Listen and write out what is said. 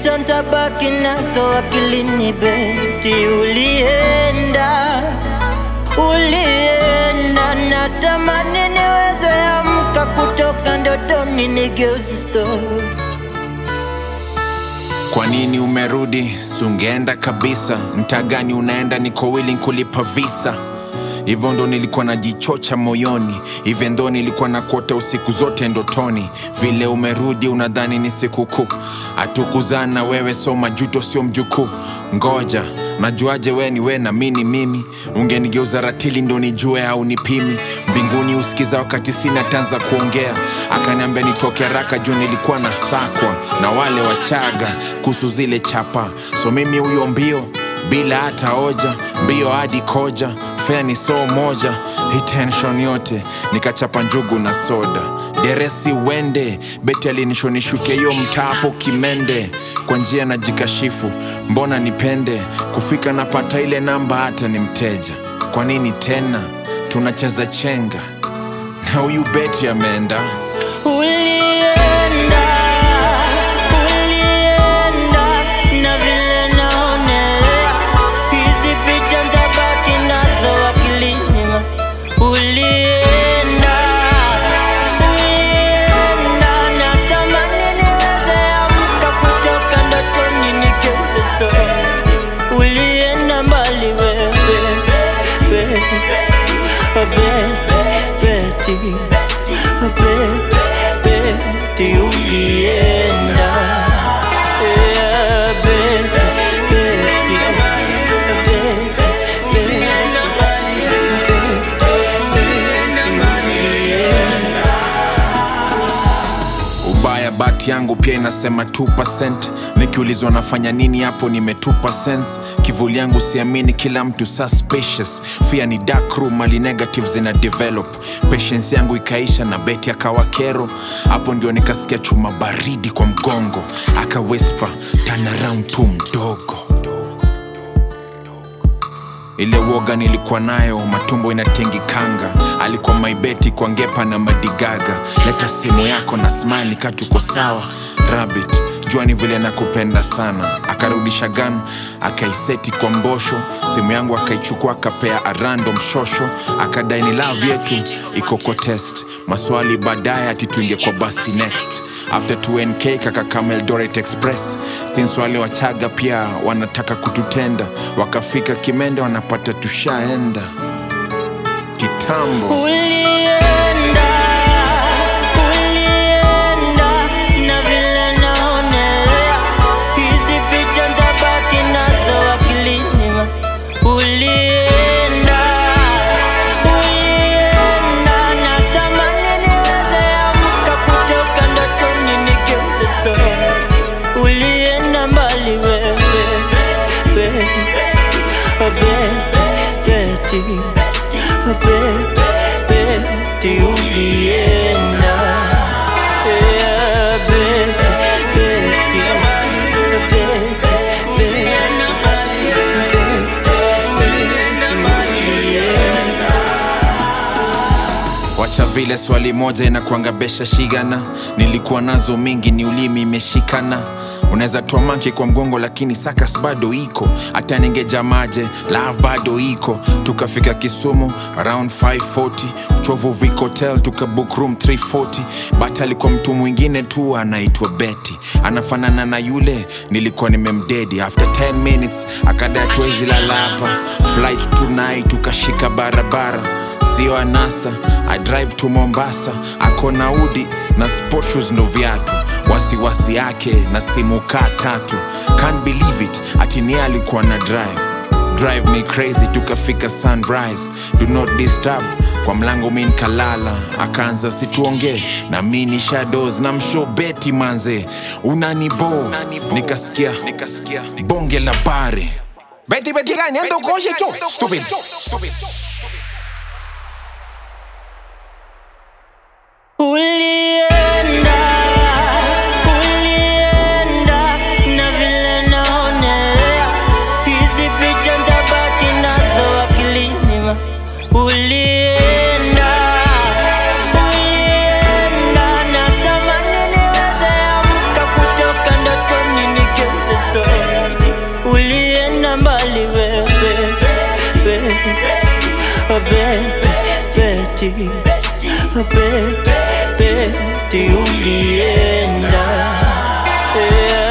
picha ntabaki nazo akilini beti ulienda ulienda natamani niweze amka kutoka ndotoni nigeuze story Kwa nini umerudi? Sungeenda kabisa. Mtaa gani unaenda? Niko willing kulipa visa. Hivyo ndo nilikuwa najichocha moyoni, hivyo ndo nilikuwa nakuota usiku zote ndotoni. Vile umerudi unadhani ni sikukuu, hatukuzana wewe, so majuto sio mjukuu. Ngoja najuaje we ni we na mini mimi? Ungenigeuza ratili ndo nijue au nipimi? Mbinguni usikiza wakati sina tanza kuongea, akaniambia nitoke haraka juu nilikuwa na sakwa na wale wachaga kuhusu zile chapa, so mimi huyo mbio bila hata hoja, mbio hadi koja, fea ni soo moja, hii tension yote nikachapa njugu na soda, deresi wende, beti alinishonishuke hiyo mtaa hapo Kimende, kwa njia na jikashifu, mbona nipende kufika napata ile namba, hata ni mteja. Kwa nini tena tunacheza chenga na huyu beti ameenda Ulienda, ulienda, na vile naonelea hizi picha ntabaki nazo akilini. Ulienda, ulienda, natamani niweze amka kutoka ndotoni nigeuze story. Ulienda mbali wewe, Betty, Betty, Betty, Betty, ulienda. Yeah, Betty, Betty, Betty, ubaya bati yangu pia inasema 2% nikiulizwa nafanya nini hapo nimetupa sense kivuli yangu siamini kila mtu suspicious fia ni dark room mali negative zina develop patience yangu ikaisha na beti akawa kero hapo ndio nikasikia chuma baridi kwa mgongo aka whisper turn around tu mdogo ile woga nilikuwa nayo matumbo inatingikanga alikuwa maibeti kwa ngepa na madigaga leta simu yako na smile ka tuko sawa rabbit jua ni vile nakupenda sana akarudisha gan akaiseti kwa mbosho simu yangu akaichukua akapea a random shosho akadai ni love yetu iko kwa test maswali baadaye ati tuinge kwa basi next after 2nk kakakama eldoret express since wale wachaga pia wanataka kututenda wakafika kimende wanapata tushaenda kitambo Ulienda, ulienda, na vile naonelea hizi picha ntabaki nazo akilini. Ulienda, ulienda, natamani niweze amka kutoka ndotoni nigeuze story. Ulienda mbali wewe, Betty, Betty, Betty, Betty, ulienda. Yeah, Betty, Betty, Betty, ulienda. wacha vile swali moja inakuangabesha shigana nilikuwa nazo mingi ni ulimi imeshikana unaweza toa manki kwa mgongo lakini sakas bado iko hata ningejamaje love bado iko tukafika kisumu around 540 uchovu Vic hotel tukabook room 340 but alikuwa mtu mwingine tu anaitwa betty anafanana na yule nilikuwa nimemdedi after 10 minutes akada tuwezi lala hapa flight tonight tukashika barabara sio anasa i drive to mombasa ako na udi na sport shoes ndo viatu wasiwasi yake na simu kaa tatu can't believe it atinia alikuwa na drive drive me crazy tukafika sunrise do not disturb kwa mlango mi nkalala akaanza situongee na mi ni shadows na msho beti manze unanibo nikasikia nikasikia bonge la bare beti beti gani endo koshe cho stupid Ulienda, ulienda, na vile naonelea hizi picha ntabaki nazo akilini. Ulienda, ulienda, natamani niweze amka kutoka ndotoni nigeuze Beti, Beti, Beti ulienda yeah.